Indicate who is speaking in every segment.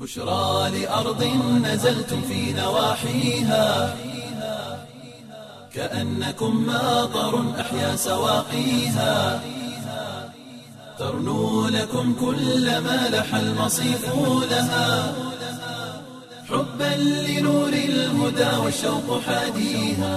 Speaker 1: بشرى لأرض نزلتم في نواحيها كأنكم ماطر أحيا سواقيها ترنو لكم كل ما لح المصيف لها حبا لنور الهدى والشوق حاديها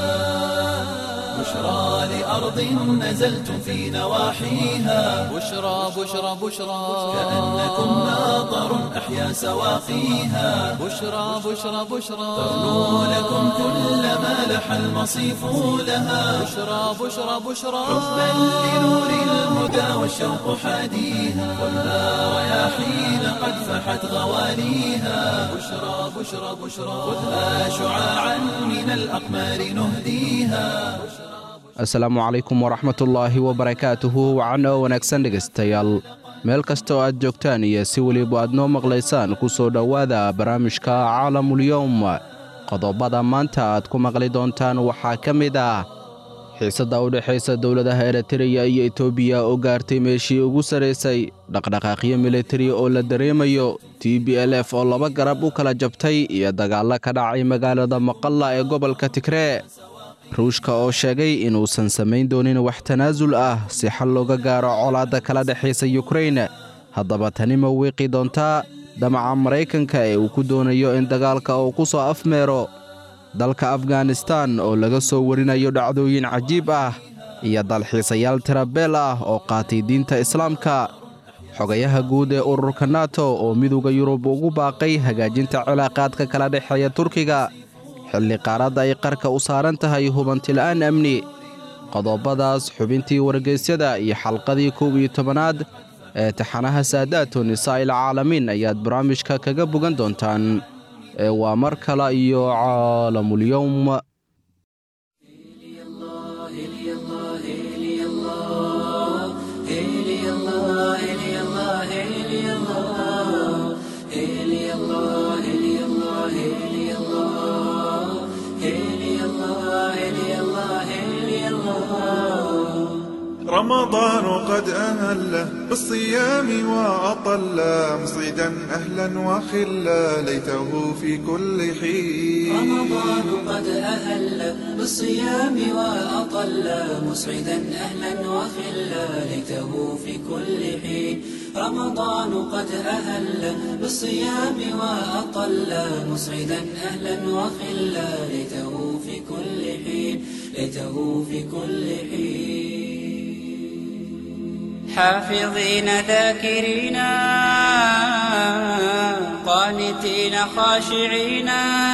Speaker 1: بشرى لأرض نزلتم في نواحيها
Speaker 2: بشرى بشرى بشرى
Speaker 1: كأنكم ماطر أحيا سواقيها
Speaker 2: بشرى بشرى بشرى
Speaker 1: ترنو لكم كل ما لح المصيف لها
Speaker 2: بشرى بشرى بشرى
Speaker 1: حبا لنور الهدى والشوق حاديها والنار رياحين قد فحت غواليها بشرى بشرى بشرى خذها شعاعا من الأقمار نهديها
Speaker 3: asalaamu calaykum waraxmatullaahi wabarakaatuhu wacan oo wanaagsan dhegaystayaal meel kasta oo aad joogtaan iyo si weliba aad noo maqlaysaan ku soo dhowaada barnaamijka caalamulyowm qodobada maanta aad ku maqli doontaan waxaa ka mid ah xiisadda u dhexaysa dowladaha eritreya iyo etoobiya oo gaartay meeshii ugu sarraysay dhaqdhaqaaqyo militari oo la dareemayo t b l f oo laba garab u kala jabtay iyo dagaallo ka dhacay magaalada maqalla ee gobolka tigree ruushka oo sheegay inuusan samayn doonin wax tanaasul ah si xal looga gaaro colaadda kala dhexaysa yukrain haddaba tani ma wiiqi doontaa damaca maraykanka ee uu ku doonayo in dagaalka uu ku soo afmeero dalka afganistan oo laga soo warinayo dhacdooyin cajiib ah iyo dalxiisayaal tirabeel ah oo qaatay diinta islaamka xogayaha guud ee ururka nato oo midowda yurub ugu baaqay hagaajinta cilaaqaadka kala dhexeeya turkiga xilli qaaradda ay qarka u saaran tahay hubantila'aan amni qodobadaas xubintii wargeysyada iyo xalqadii kow iyo tobanaad ee taxanaha saadaatu nisaa'il caalamiin ayaad barnaamijka kaga bogan doontaan ee waa mar kale iyo caalamulyowm
Speaker 4: رمضان قد أهل بالصيام وأطل مصيدا أهلا وخلا ليته في كل حين
Speaker 5: رمضان قد أهل بالصيام وأطل مسعدا أهلا وخلا ليته في كل حين رمضان قد أهل بالصيام وأطل مسعدا أهلا وخلا ليته في كل حين ليته في كل حين حافظين ذاكرين قانتين خاشعين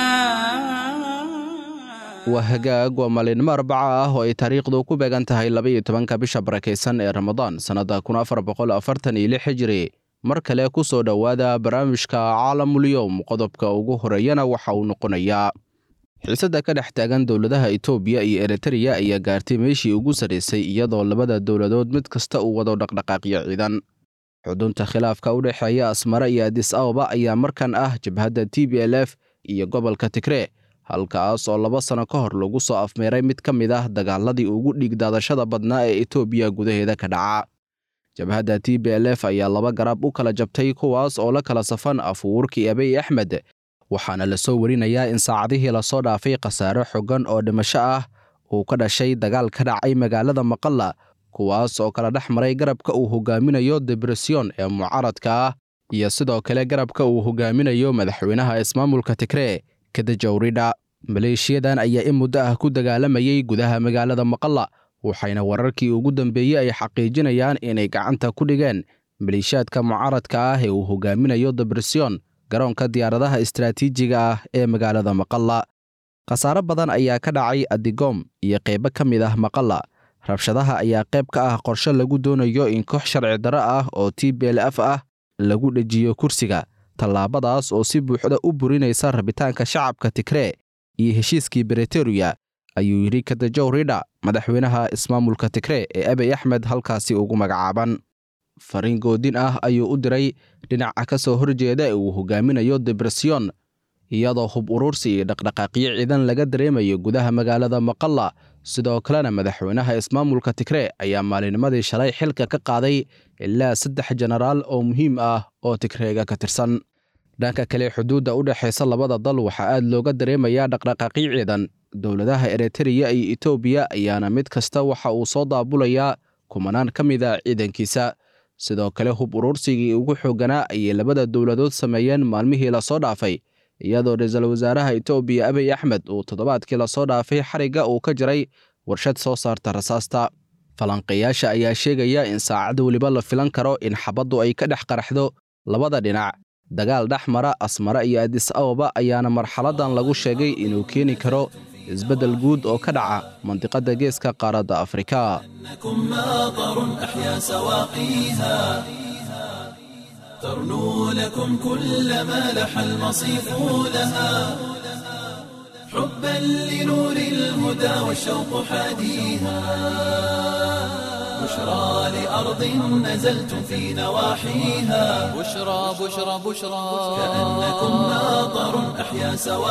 Speaker 3: waa hagaag waa maalinimo arbaca ah oo ay taariikhdu ku beegan tahay labaiyo tobanka bisha barakaysan ee ramadaan sannadda kun afar boqol afartan iyo lix hijiri mar kale ku soo dhowaada barnaamijka caalamulyowm qodobka ugu horeeyana waxa uu noqonayaa xiisadda ka dhex taagan dowladaha etoobiya iyo eritreya ayaa gaartay meeshii ugu sarraysay iyadoo labada dowladood mid kasta uu wado dhaqdhaqaaqyo ciidan xudunta khilaafka u dhexeeya asmare iyo adis ababa ayaa markan ah jabhadda t b l f iyo gobolka tigree halkaas oo laba sanno ka hor lagu soo afmeeray mid ka mid ah dagaaladii ugu dhiigdaadashada badnaa ee etoobiya gudaheeda ka dhaca jabhadda t b l f ayaa laba garab u kala jabtay kuwaas oo la kala safan afuurkii abiy axmed waxaana la soo warinayaa in saacadihii lasoo dhaafay khasaare xoggan oo dhimasho ah uu ka dhashay dagaal ka dhacay magaalada maqalla kuwaas oo kala dhex maray garabka uu hogaaminayo debresyon ee mucaaradka ah iyo sidoo kale garabka uu hogaaminayo madaxweynaha ismaamulka tigree kadajawridha maleeshiyadan ayaa in muddo ah ku dagaalamayay gudaha magaalada maqalla waxayna wararkii ugu dambeeyey ay xaqiijinayaan inay gacanta ku dhigeen maleeshiyaadka mucaaradka ah ee uu hogaaminayo debresyon garoonka diyaaradaha istaraatiijiga ah ee magaalada maqalla khasaare badan ayaa ka dhacay adigom iyo qaybo ka mid ah maqalla rabshadaha ayaa qayb ka ah qorshe lagu doonayo in koox sharci darro ah oo t b l f ah lagu dhejiyo kursiga tallaabadaas oo si buuxda u burinaysa rabitaanka shacabka tigree iyo heshiiskii briteruya ayuu yidhi kadajow ridha madaxweynaha ismaamulka tigree ee abiy axmed halkaasi ugu magacaaban fariin goodin ah ayuu u diray dhinaca ka soo horjeeda ee uu hogaaminayo debresyon iyadoo hub urursi iyo dhaqdhaqaaqyo ciidan laga dareemayo gudaha magaalada maqalla sidoo kalena madaxweynaha ismaamulka tigree ayaa maalinimadii shalay xilka ka qaaday ilaa saddex jenaraal oo muhiim ah oo tigreega ka tirsan dhanka kale xuduudda u dhexaysa labada dal waxaa aad looga dareemayaa dhaqdhaqaaqyo ciidan dowladaha eritreya iyo etoobiya ayaana mid kasta waxa uu soo daabulayaa kumanaan ka mid a ciidankiisa sidoo kale hub urursigii ugu xoogganaa ayay labada dowladood sameeyeen maalmihii lasoo dhaafay iyadoo ra-iisul wasaaraha etoobiya abiy axmed uu toddobaadkii lasoo dhaafay xarigga uu ka jiray warshad soo saarta rasaasta falanqeeyaasha ayaa sheegaya in saacad weliba la filan karo in xabaddu ay ka dhex qaraxdo labada dhinac dagaal dhex mara asmare iyo adis ababa ayaana marxaladan lagu sheegay inuu keeni karo isbeddel guud oo ka dhaca mandiqadda geeska qaaradda afrika
Speaker 1: إنكم ماطر أحيا سواقيها ترنو لكم كل ما لح المصيف لها حبا لنور الهدى والشوق حاديها بشرى لأرض نزلتم في نواحيها
Speaker 2: بشرى بشرى بشرى
Speaker 1: كأنكم ماطر أحيا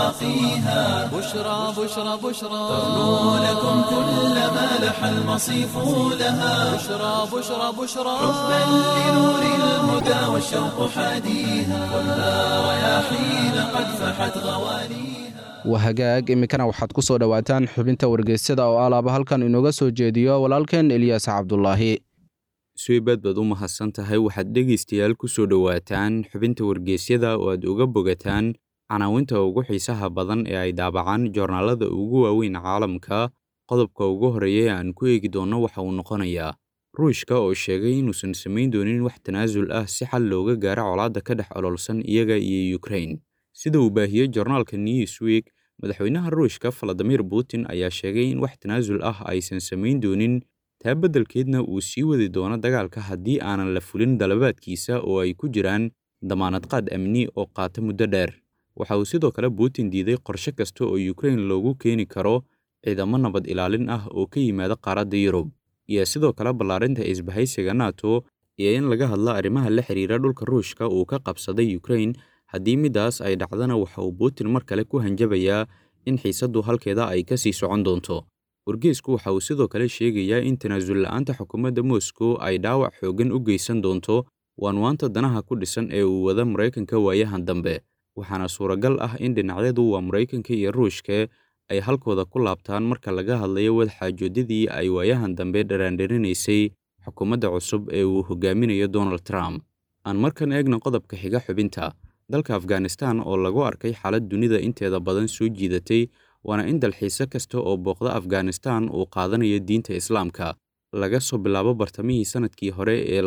Speaker 1: سواقيها
Speaker 2: بشرى بشرى بشرى
Speaker 1: ترنو لكم كل ما لح المصيف لها
Speaker 2: بشرى بشرى بشرى
Speaker 1: حبا لنور الهدى والشوق حاديها خذها رياحين قد فحت غوانيها
Speaker 3: wahagaag iminkana waxaad ku soo dhowaataan xubinta wargeysyada oo alaaba halkan inooga soo jeediyo walaalkeen eliyaas cabdulaahi
Speaker 6: suibaad baad u mahadsan tahay waxaad dhegaystayaal ku soo dhowaataan xubinta wargeysyada oo aad uga bogataan canaawinta ugu xiisaha badan ee ay daabacaan joornaalada ugu waaweyn caalamka qodobka ugu horreeya ee aan ku eegi doonno waxa uu noqonayaa ruushka oo sheegay inuusan samayn doonin wax tanaasul ah si xal looga gaaro colaadda ka dhex ololsan iyaga iyo ukrain sida uu baahiyey joornaalka newsweek madaxweynaha ruushka valadimir putin ayaa sheegay in wax tanaasul ah aysan samayn doonin taa beddelkeedna uu sii wadi doono dagaalka haddii aanan la fulin dalabaadkiisa oo ay ku jiraan damaanad qaad amni oo qaata muddo dheer waxa uu sidoo kale putin diiday qorshe kasta oo ukrain loogu keeni karo ciidamo nabad ilaalin ah oo ka yimaada qaaradda yurub iyo sidoo kale ballaarinta isbahaysiga nato iyo in laga hadlo arrimaha la xiriira dhulka ruushka uu ka qabsaday ukrain haddii middaas ay dhacdana waxa uu putin mar kale ku hanjabayaa in xiisaddu halkeeda ay ka sii socon doonto wargeysku waxa uu sidoo kale sheegayaa in tanaasul la'aanta xukuumadda moscow ay dhaawac xooggan u geysan doonto waanwaanta danaha ku dhisan ee uu wada maraykanka waayahan dambe waxaana suuragal ah in dhinacyadu waa maraykanka iyo ruushka ay halkooda ku laabtaan marka laga hadlayo wadaxaajoodadii ay waayahan dambe dharaandharinaysay xukuumadda cusub ee uu hogaaminayo donald trump aan markan eegna qodobka xiga xubinta dalka afghanistan oo lagu arkay xaalad dunida inteeda badan soo jiidatay waana in dalxiise kasta oo booqda afghanistan uu qaadanayo diinta islaamka laga soo bilaabo bartamihii sannadkii hore ee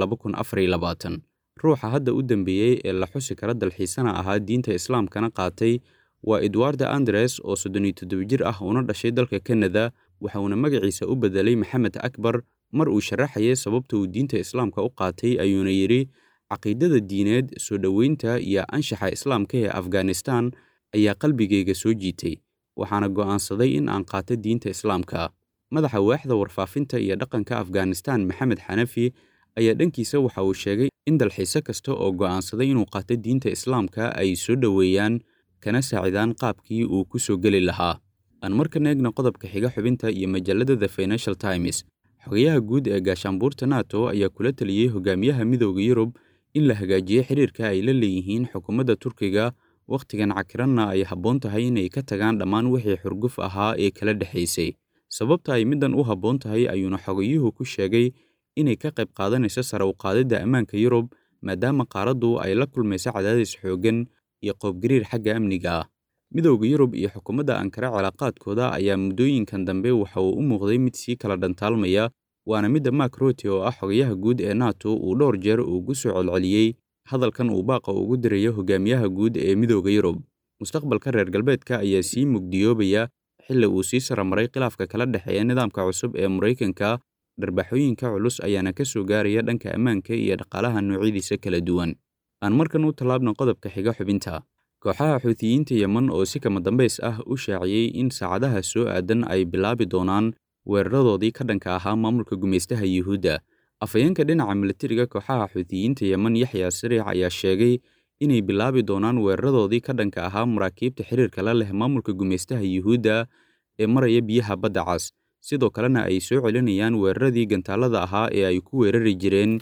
Speaker 6: ruuxa hadda u dambeeyey ee la xusi kara dalxiisana ahaa diinta islaamkana qaatay waa edwarda andres oo soddoniyo toddoba jir ah una dhashay dalka kanada waxa uuna magaciisa u beddelay maxamed akbar mar uu sharaxayay sababta uu diinta islaamka u qaatay ayuuna yidhi caqiidada diineed soo dhoweynta iyo anshaxa islaamka ee afghanistan ayaa qalbigayga soo jiitay waxaana go'aansaday in aan qaato diinta islaamka madaxa waaxda warfaafinta iyo dhaqanka afghanistan maxamed xanafi ayaa dhankiisa waxa uu sheegay in dalxiise kasta oo go'aansaday inuu qaato diinta islaamka ay soo dhoweeyaan kana saacidaan qaabkii uu ku soo geli lahaa aan markan eegna qodobka xiga xubinta iyo majallada the financial times xogayaha guud ee gaashaanbuurta nato ayaa kula taliyey hogaamiyaha midooda yurub in la hagaajiyo xiriirka ay la leeyihiin xukuumadda turkiga wakhtigan cakiranna ay habboon tahay inay ka tagaan dhammaan wixii xurguf ahaa ee kala dhexaysay sababta ay middan u habboon tahay ayuuna xogayuhu ku sheegay inay ka qayb qaadanayso sare u qaadidda ammaanka yurub maadaama qaaraddu ay la kulmayso cadaadis xooggan iyo qoobgariir xagga amniga ah midowda yurub iyo xukuumadda ankara cilaaqaadkooda ayaa muddooyinkan dambe waxa uu u muuqday mid sii kala dhantaalmaya waana midda mark rote oo ah xogayaha guud ee nato uu dhowr jeer ugu soo celceliyey hadalkan uu baaqa ugu dirayo hogaamiyaha guud ee midowda yurub mustaqbalka reer galbeedka ayaa sii mugdiyoobaya xilli uu sii saramaray khilaafka kala dhexeeya nidaamka cusub ee maraykanka dharbaaxooyinka culus ayaana ka soo gaaraya dhanka ammaanka iyo dhaqaalaha noocyadiisa kala duwan aan markan u tallaabna qodobka xiga xubinta kooxaha xuutiyiinta yemen oo si kama dambays ah u shaaciyey in saacadaha soo aadan ay bilaabi doonaan weeraradoodii ka dhanka ahaa maamulka gumaystaha yuhuudda afhayeenka dhinaca militariga kooxaha xuutiyiinta yemen yaxya sariix ayaa sheegay inay bilaabi doonaan weeraradoodii ka dhanka ahaa maraakiibta xiriirka la leh maamulka gumaystaha yuhuudda ee maraya biyaha badda cas sidoo kalena ay soo celinayaan weeraradii gantaalada ahaa ee ay ku weerari jireen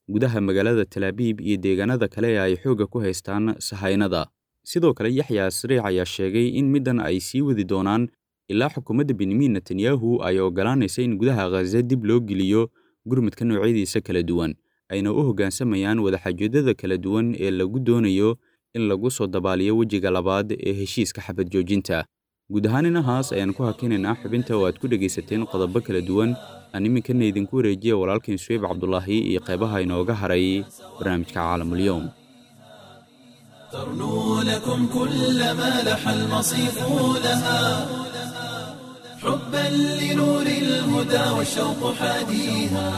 Speaker 6: gudaha magaalada talaabiib iyo deegaanada kale ee ay xoogga ku haystaan sahaynada sidoo kale yaxya sariic ayaa sheegay in middan ay sii wadi doonaan ilaa xukuumadda benyamin netanyahu ay oggolaanaysa in gudaha khaza dib loo geliyo gurmudka noocyadiisa kala duwan ayna u hoggaansamayaan wadaxaajoodada kala duwan ee lagu doonayo in lagu soo dabaaliyo wejiga labaad ee heshiiska xabad joojinta guud ahaan inahaas ayaan ku hakinaynaa xubinta oo aad ku dhegaysateen qodobo kala duwan aan iminkana idinku wareejiya walaalkiin suweyb cabdulaahi iyo qeybaha inooga haray barnaamijka caalamulyoom
Speaker 1: ترنو لكم كل ما لح المصيف لها حبا لنور الهدى والشوق حاديها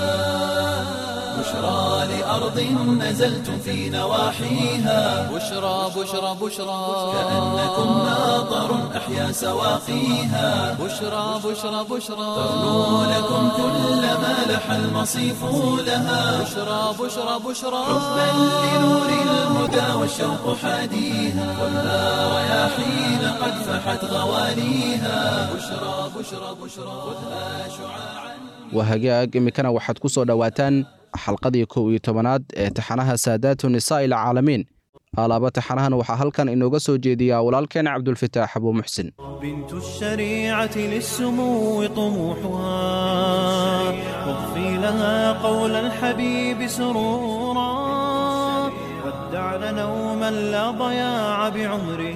Speaker 1: بشرى لأرض نزلتم في نواحيها
Speaker 2: بشرى بشرى بشرى
Speaker 1: كأنكم ناظر أحيا سواقيها
Speaker 2: بشرى بشرى بشرى
Speaker 1: ترنو لكم كل ما لح المصيف لها
Speaker 2: بشرى بشرى بشرى
Speaker 1: حبا لنور الهدى والشوق حاديها خذها رياحين قد فحت غوانيها بشرى بشرى بشرى خذها شعاعا
Speaker 3: waa hagaag iminkana waxaad ku soo dhowaataan xalqadii kow iyo tobanaad ee taxanaha saadaatu nisaa'i alcaalamiin alaaba taxanahan waxaa halkan inooga soo jeediyaa walaalkeen cabdulfataax abuu muxsin
Speaker 7: بنت الشريعة للسمو طموحها واغفي لها قول الحبيب سرورا ودعن نوما لا ضياع بعمره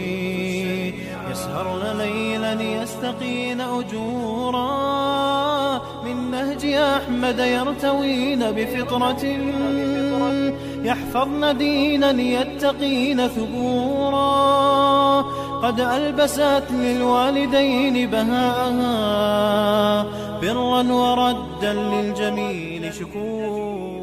Speaker 7: يسهرن ليلا يستقين أجورا من نهج أحمد يرتوين بفطرة يحفظن دينا يتقين ثبورا قد ألبست للوالدين بهاءها برا وردا للجميل شكورا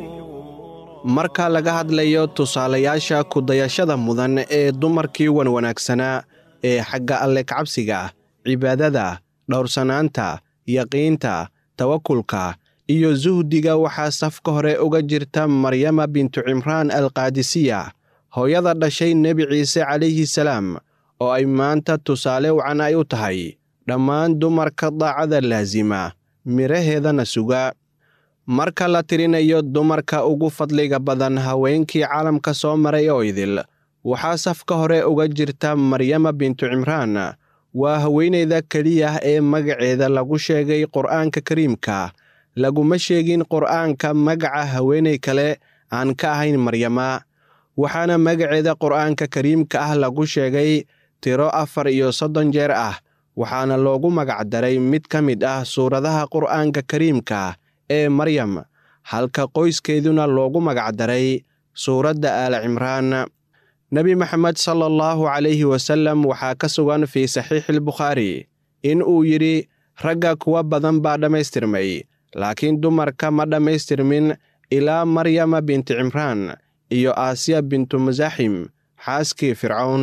Speaker 8: marka laga hadlayo tusaalayaasha kudayashada mudan ee dumarkii wanwanaagsanaa ee xagga alle kacabsiga cibaadada dhowrsanaanta yaqiinta tawakulka iyo suhdiga waxaa safka hore uga jirta maryama bintu cimraan alkaadisiya hooyada dhashay nebi ciise calayhi salaam oo ay maanta tusaale wacan ay u tahay dhammaan dumarka daacada laasima midhaheedana suga marka la tirinayo dumarka ugu fadliga badan haweenkii caalamka soo maray oo idil waxaa safka hore uga jirta maryama bintu cimraan waa haweenayda keliya ee magaceeda lagu sheegay qur'aanka kariimka laguma sheegin qur'aanka magaca haweenay kale aan ka ahayn maryama waxaana magaceeda qur'aanka kariimka ah lagu sheegay tiro afar iyo soddon jeer ah waxaana loogu magacdaray mid ka mid ah suuradaha qur'aanka kariimka ee maryam halka qoyskeeduna loogu magacdaray suuradda aala cimraan nebi maxamed sala allahu calayhi wasallam waxaa ka sugan fii saxiixilbukhaari in uu yidhi ragga kuwa badan baa dhammaystirmay laakiin dumarka ma dhammaystirmin ilaa maryama binti cimraan iyo aasiya bintu masaaxim xaaskii fircawn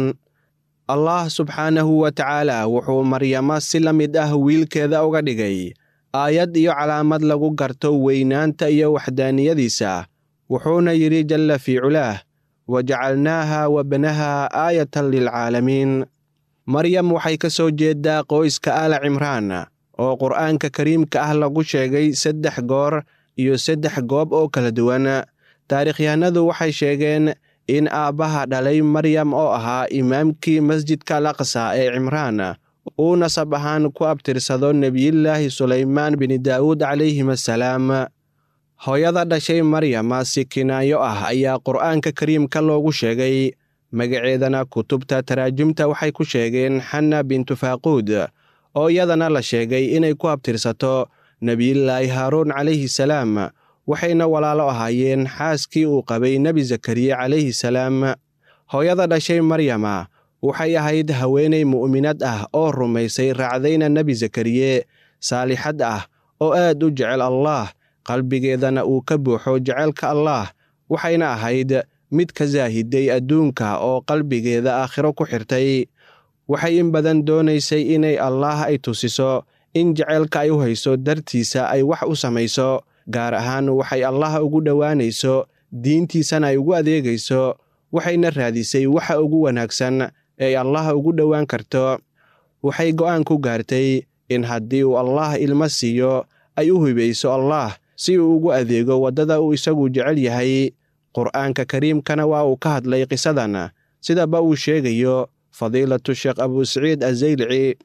Speaker 8: allah subxaanahu wa tacaala wuxuu maryama si la mid ah wiilkeeda uga dhigay aayad iyo calaamad lagu garto weynaanta iyo waxdaaniyadiisa wuxuuna yidhi jalla fii culaah wajacalnaaha wabnaha aayatan lilcaalamiin maryam waxay ka soo jeeddaa qoyska aala cimraan oo qur'aanka kariimka ah lagu sheegay saddex goor iyo saddex goob oo kala duwan taarikhyahanadu waxay sheegeen in aabbaha dhalay maryam oo ahaa imaamkii masjidka al aqsa ee cimraan uu nasab ahaan ku abtirsado nebiyullaahi sulaymaan bini daa'uud calayhim assalaam hooyada dhashay maryama si kinaayo ah ayaa qur'aanka kariimka loogu sheegay magaceedana kutubta taraajumta waxay ku sheegeen xanna bintu faaquud oo iyadana la sheegay inay ku abtirsato nebiyullaahi haaruun calayhi salaam waxayna walaalo ahaayeen xaaskii uu qabay nebi zakariye calayhi salaam hooyada dhashay maryama waxay ahayd haweenay mu'minad ah oo rumaysay raacdayna nebi zakariye saalixad ah oo aad u jecel allaah qalbigeedana uu ka buuxo jecelka allaah waxayna ahayd mid ka saahiday adduunka oo qalbigeeda aakhiro ku xirtay waxay in badan doonaysay inay allaah ay tusiso in jeceylka ay u hayso dartiisa ay wax u samayso gaar ahaan waxay allaah ugu dhowaanayso diintiisana ay ugu adeegayso waxayna raadisay waxa ugu wanaagsan ee allaah ugu dhowaan karto waxay go'aan ku gaartay in haddii uu allaah ilmo siiyo ay u hibayso allaah si uu ugu adeego waddada uu isagu jecel yahay qur'aanka kariimkana waa uu ka hadlay qisadan sidaba uu sheegayo fadiilatu sheekh abusaciid azaylici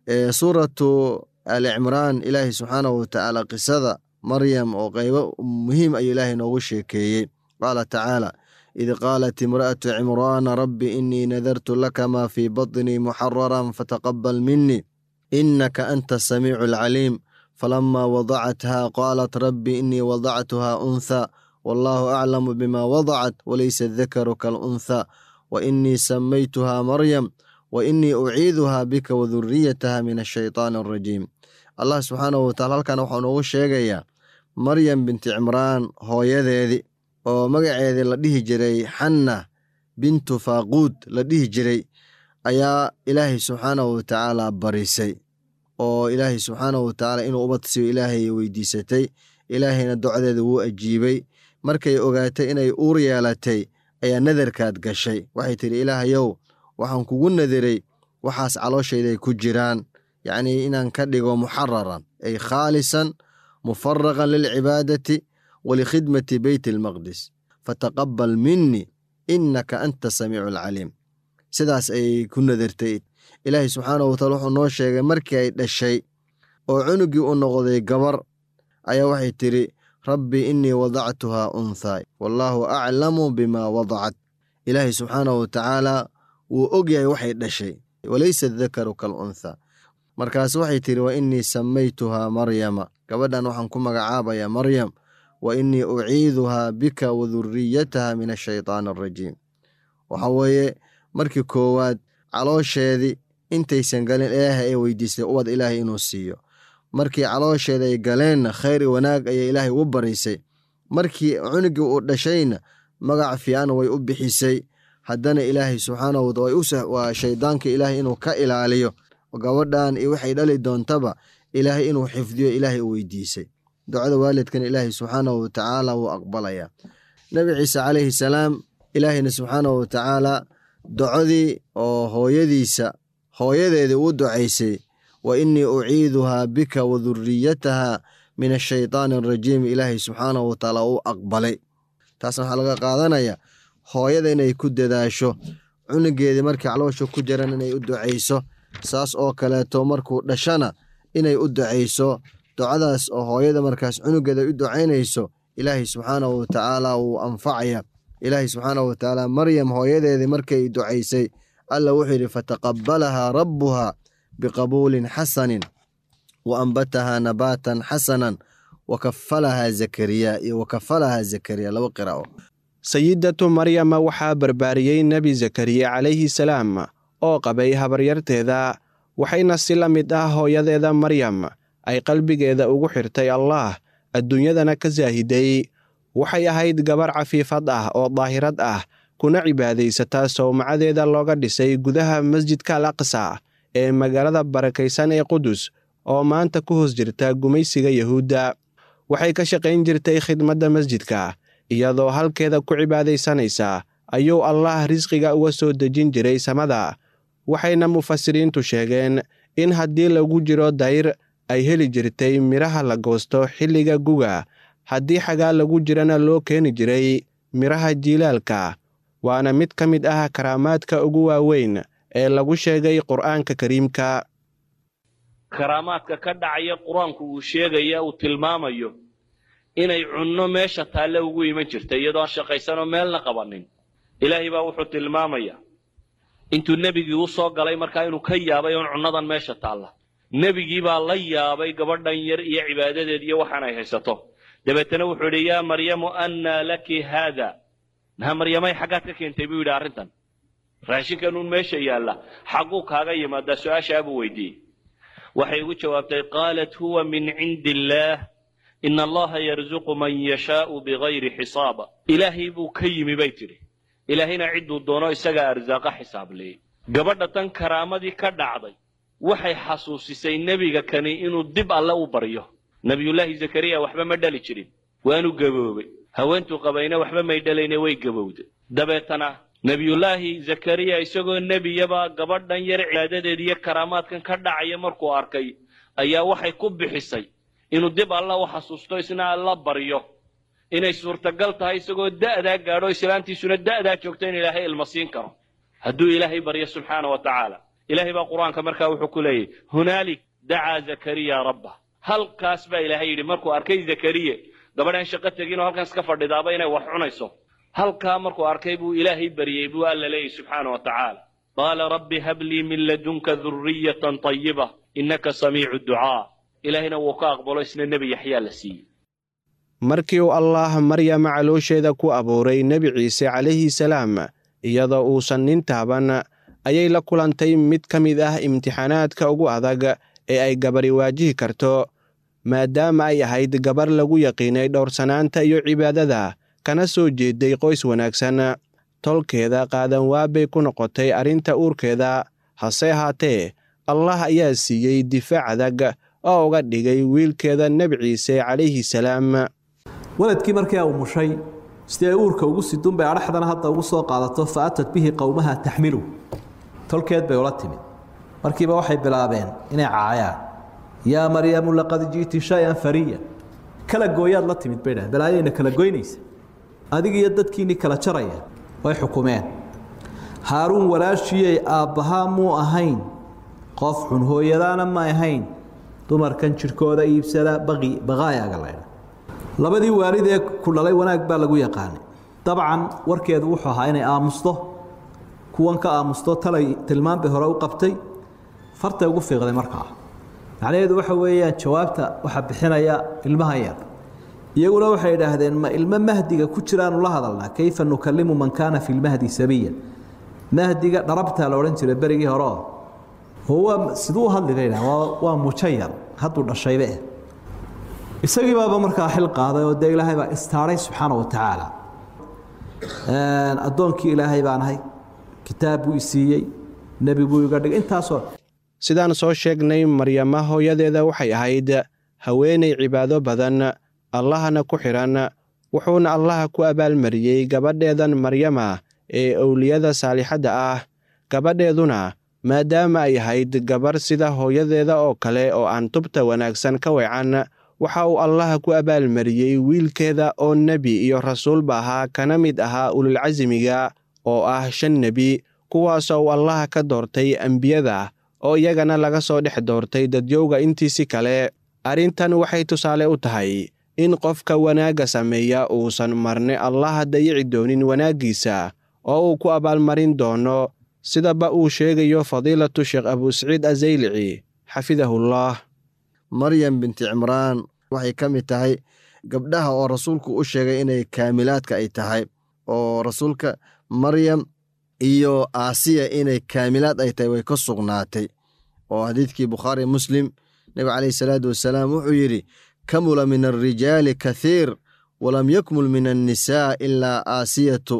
Speaker 9: suuratu ali cimraan ilaahay subxaanahu watacaala qisada maryam oo qaybo muhiim ayuu ilaahay noogu sheekeeyey qaala tacaala id qaalat imra'atu cimraana rabbi inii nadartu laka maa fii batnii muxararan fataqabal minii innaka anta asamiicu alcaliim falamaa wadacathaa qaalat rabbi inii wadactuhaa unthaa wallaahu aclamu bima wadacat walaysa dakaru kalunthaa wa inii samaytuhaa maryam wa inii uciiduhaa bika waduriyataha min ashaytaani alrajiim allah subxaanahu wataala halkan waxau noogu sheegayaa maryam binti cimraan hooyadeedii oo magaceedii la dhihi jiray xanna bintu faaquud la dhihi jiray ayaa ilaahay subxaanahu watacaala barisay oo ilaahay subxaanahu watacaala inuu ubad siiyo ilaahay weydiisatay ilaahayna docdeeda wuu ajiibay markay ogaatay inay uur yeelatay ayaa nadarkaad gashay waxay tidhi ilaahayow waxaan kugu nadiray waxaas calooshayday ku jiraan yacnii inaan ka dhigo muxararan ay khaalisan mufaraqan lilcibaadati walikhidmati beyt almaqdis fataqabal minii innaka anta samiicu alcaliim sidaas ayay ku nadartay ilaahay subxaanahu wataala wuxuu noo sheegay markii ay dhashay oo cunugii u noqday gabar ayaa waxay tidhi rabbi innii wadactuhaa unthaa wallaahu aclamu bimaa wadacat ilaahay subxaanahu watacaala wuu og yahay waxay dhashay walaysa dakaru kal unthaa markaas waxay tidhi wa innii samaytuhaa maryama gabadhan waxaan ku magacaabayaa maryam wa innii uciiduhaa bika waduriyataha min ashaytaani alrajiim waxa weeye markii koowaad caloosheedii intaysan galin ilaahay ay weydiistay ubad ilaahay inuu siiyo markii caloosheeda ay galeenna khayr i wanaag ayay ilaahay ugu barisay markii cunugii uu dhashayna magac fiican way u bixisay haddana ilaahay subxaanahu wataala waa shaydaanka ilaahay inuu ka ilaaliyo gabadhan iyo waxay dhali doontaba ilaahay inuu xifdiyo ilaahay u weydiisay ducada waalidkan ilaahay subxaanahu watacaala wuu aqbalayaa nebi ciise calayhi salaam ilaahayna subxaanahu watacaala docodii oo hooyadiisa hooyadeedii uu ducaysay wa innii uciiduhaa bika waduriyataha min ashaytaani alrajiim ilaahay subxaanahu watacaala uu aqbalay taasna waxaa laga qaadanaya hooyada inay ku dadaasho cunugeedii markii caloosha ku jiran inay u ducayso saas oo kaleeto markuu dhashana inay u ducayso ducadaas oo hooyada markaas cunugeeda u ducaynayso ilaahay subxaanahu watacaala wuu anfacaya ilaahay subxaanahu watacaala maryam hooyadeedii markay ducaysay alla wuxuu yidhi fataqabalahaa rabbuhaa biqabuulin xasanin wa ambatahaa nabaatan xasanan wa kafalahaa zakariya iyo wa kafalahaa zakariya laba qiraa'o
Speaker 8: sayidatu maryama waxaa barbaariyey nebi zakariya calayhi salaam oo qabay habaryarteeda waxayna si la mid ah hooyadeeda maryam ay qalbigeeda ugu xirtay allaah adduunyadana ka saahiday waxay ahayd gabar cafiifad ah oo daahirad ah kuna cibaadaysataa sowmacadeeda looga dhisay gudaha masjidka al aqsa ee magaalada barakaysan ee qudus oo maanta ku hoos jirta gumaysiga yahuudda waxay ka shaqayn jirtay khidmadda masjidka iyadoo halkeeda ku cibaadaysanaysa ayuu allaah risqiga uga soo dejin jiray samada waxayna mufasiriintu sheegeen in haddii lagu jiro dayr ay heli jirtay midhaha la goosto xilliga guga haddii xagaa lagu jirana loo keeni jiray midhaha jiilaalka waana mid ka mid ah karaamaadka ugu waaweyn ee lagu sheegay qur'aanka kariimka
Speaker 10: karaamaadka ka dhacaya qur-aanku uu sheegaya uu tilmaamayo inay cunno meesha taalle ugu iman jirta iyadoo aan shaqaysanoo meelna qabanin ilaahay baa wuxuu tilmaamaya intuu nebigii u soo galay markaa inuu ka yaabay oon cunnadan meesha taalla nebigii baa la yaabay gabadhan yar iyo cibaadadeed iyo waxaan ay haysato dabeetana wuxuu idhi yaa maryamu annaa laki haada naha maryamay xaggaad ka keentay buu yidhi arrintan raashinkanuun meesha yaalla xagguu kaaga yimaadaa su-aashaa buu weydiiyey waxay ugu jawaabtay qaalat huwa min cindi illaah ina allaha yarzuqu man yashaau bigayri xisaaba ilaahay buu ka yimi bay tidhi ilaahayna cidduu doono isagaa arsaaqa xisaabliyey gabadha tan karaamadii ka dhacday waxay xasuusisay nebiga kani inuu dib alle u baryo nebiyullaahi zakariya waxba ma dhali jirin waanu gaboobay haweentuu qabayna waxba may dhalayne way gabowday dabeetana nebiyullaahi zakariya isagoo nebiyaba gabadhan yar cibaadadeed iyo karaamaadkan ka dhacaya markuu arkay ayaa waxay ku bixisay inuu dib alla u xasuusto isna alla baryo inay suurtagal tahay isagoo da'daa gaadho islaantiisuna da'daa joogto in ilaahay ilma siin karo hadduu ilaahay baryo subxaana wa tacaala ilaahay baa qur-aanka markaa wuxuu ku leeyahy hunaalik dacaa zakariya rabbah halkaas baa ilaahay yidhi markuu arkay zakariye gabadhaan shaqo teginoo halkan iska fadhidaaba inay wax cunayso halkaa markuu arkay buu ilaahay baryey buu alla leeyahy subxaana wa tacaala qaala rabbi hablii min ladunka duriyatan tayiba innaka samiicu ducaa ilaahayna wuu ka aqbalo isna nebi yaxyaa la siiyey
Speaker 8: markii uu allaah maryama caloosheeda ku abuuray nebi ciise calayhi salaam iyadoo uusan nin taaban ayay la kulantay mid ka mid ah imtixaanaadka ugu adag ee ay gabari waajihi karto maadaama ay ahayd gabar lagu yaqiinay dhowrsanaanta iyo cibaadada kana soo jeeday qoys wanaagsan tolkeeda qaadan waabay ku noqotay arrinta uurkeeda hase ahaatee allah ayaa siiyey difaac adag oo uga dhigay wiilkeeda nebi ciise calayhi salaam
Speaker 11: waladkii markii uu mushay sidii ay uurka ugu sidun bay adhaxdana hadda ugu soo qaadato fa atat bihi qowmaha taxmilu tolkeed bay ula timid markiiba waxay bilaabeen inay caayaan yaa maryamu laqad ji'ti shay-an fariya kala gooyaad la timid bay dhahen balaayayna kala goynaysa adig iyo dadkiinii kala jaraya way xukumeen haaruun walaashiyey aabbahaa muu ahayn qof xun hooyadaana ma ahayn dumarkan jidhkooda iibsada baqi baqaayaga laydha labadii waalid ee ku dhalay wanaag baa lagu yaqaanay dabcan warkeedu wuxuu ahaa inay aamusto kuwan ka aamusto talay tilmaan bay hore u qabtay fartay ugu fiiqday markaa macnaheedu waxa weeyaan jawaabta waxaa bixinaya ilmaha yar iyaguna waxay idhaahdeen ma ilmo mahdiga ku jiraanu la hadalnaa kayfa nukalimu man kaana fi lmahdi sabiya mahdiga dharabtaa la odhan jiray berigii hore oo oo waa siduu u hadli laydhah waa waa mujayar hadduu dhashaybe eh isagii baaba markaa xil qaaday oo dee ilaahay baa istaaray subxaana wa tacaala addoonkii ilaahay baan ahay kitaab buu isiiyey nebi buu iga dhigay intaasoo
Speaker 8: sidaan soo sheegnay maryama hooyadeeda waxay ahayd haweenay cibaado badan allahna ku xidhan wuxuuna allaha ku abaalmariyey gabadheedan maryama ee owliyada saalixadda ah gabadheeduna maadaama ay ahayd gabar sida hooyadeeda oo kale oo aan tubta wanaagsan ka weecan waxa uu allaha ku abaalmariyey wiilkeeda oo nebi iyo rasuulba ahaa kana mid ahaa ululcasimiga oo ah shan nebi kuwaasoo uu allaha ka doortay ambiyada oo iyagana laga soo dhex doortay dadyowga intiisi kale arrintan waxay tusaale u tahay in qofka wanaagga sameeya uusan marne allaha dayici doonin wanaaggiisa oo uu ku abaalmarin doono sidaba uu sheegayo fadiilatu sheekh abusaciid azaylici xafidahullah
Speaker 9: maryam binti cimraan waxay ka mid tahay gabdhaha oo rasuulku u sheegay inay kaamilaadka ay tahay oo rasuulka maryam iyo aasiya inay kaamilaad ay tahay way ka sugnaatay oo xadiidkii bukhaari muslim nebiga caleyhi salaatu wasalaam wuxuu yidhi kamula min alrijaali kathiir walam yakmul min annisaa ilaa aasiyatu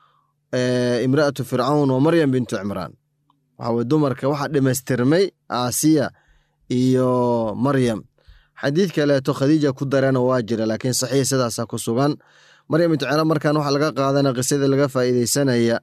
Speaker 9: imra'atu fircawn wa maryam bintu cimraan waxaa dumarka waxaa dhammaystirmay aasiya iyo maryam xadiid kaleeto khadiija ku darana waa jira laakiin saxiix sidaasa ku sugan maryam bintu cimraan markan waxaa laga qaadana qisadii laga faa'iideysanaya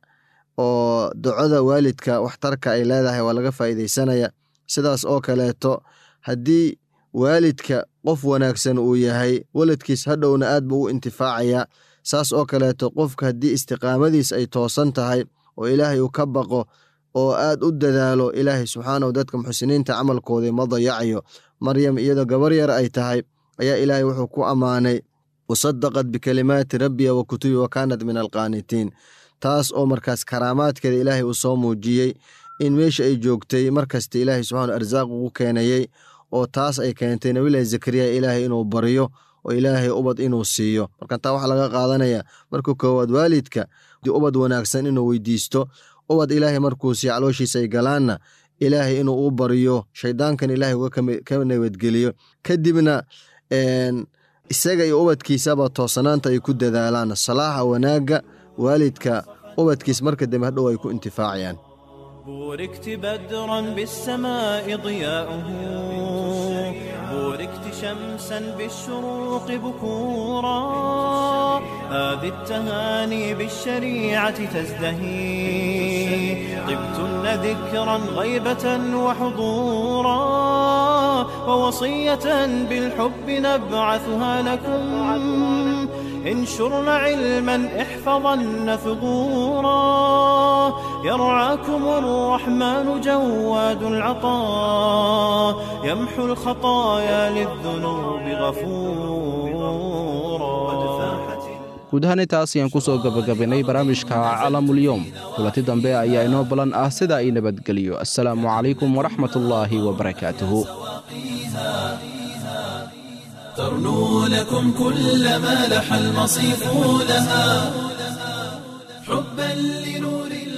Speaker 9: oo ducada waalidka waxtarka ay leedahay waa laga faa'iideysanaya sidaas oo kaleeto haddii waalidka qof wanaagsan uu yahay waladkiis hadhowna aad buu u intifaacaya saas oo kaleeto qofka haddii istiqaamadiis ay toosan tahay oo ilaahay uu ka baqo oo aad u dadaalo ilaahay subxaanahu dadka muxsiniinta camalkoodii ma dayacayo maryam iyadoo gabar yar ay tahay ayaa ilaahay wuxuu ku ammaanay wasadaqad bikalimaati rabbiya wa kutubi wa kaanat min alqaanitiin taas oo markaas karaamaadkeeda ilaahay uu soo muujiyey in meesha ay joogtay markasta ilaahay subxaana arsaaq ugu keenayey oo taas ay keentay nabilahi zakariya ilaahay inuu baryo oo ilaahay ubad inuu siiyo marka taa waxaa laga qaadanaya markuu koowaad waalidka ubad wanaagsan inuu weydiisto ubad ilaahay markuu siiyo calooshiisa ay galaanna ilaahay inuu u baryo shaydaankan ilaahay uga ka nabadgeliyo kadibna isaga iyo ubadkiisaba toosanaanta ay ku dadaalaan salaaxa wanaagga waalidka ubadkiis marka dambe hadhow ay ku intifaacayaan
Speaker 7: بوركت بدرا بالسماء ضياؤه بوركت شمسا بالشروق بكورا هذه التهاني بالشريعة تزدهي طبتن ذكرا غيبة وحضورا ووصية بالحب نبعثها لكم انشرن علما احفظن ثغورا يرعاكم الرحمن جواد العطاء يمحو الخطايا للذنوب غفورا
Speaker 3: guud ahaan intaas ayaan ku soo gebagabaynay barnaamijka calamulyoom kulanti dambe ayaa inoo balan ah sida ay nabadgeliyo assalaamu calaykum waraxmatullaahi wabarakaatuhu
Speaker 1: ترنو لكم كل ما لح المصيف لها حبا لنور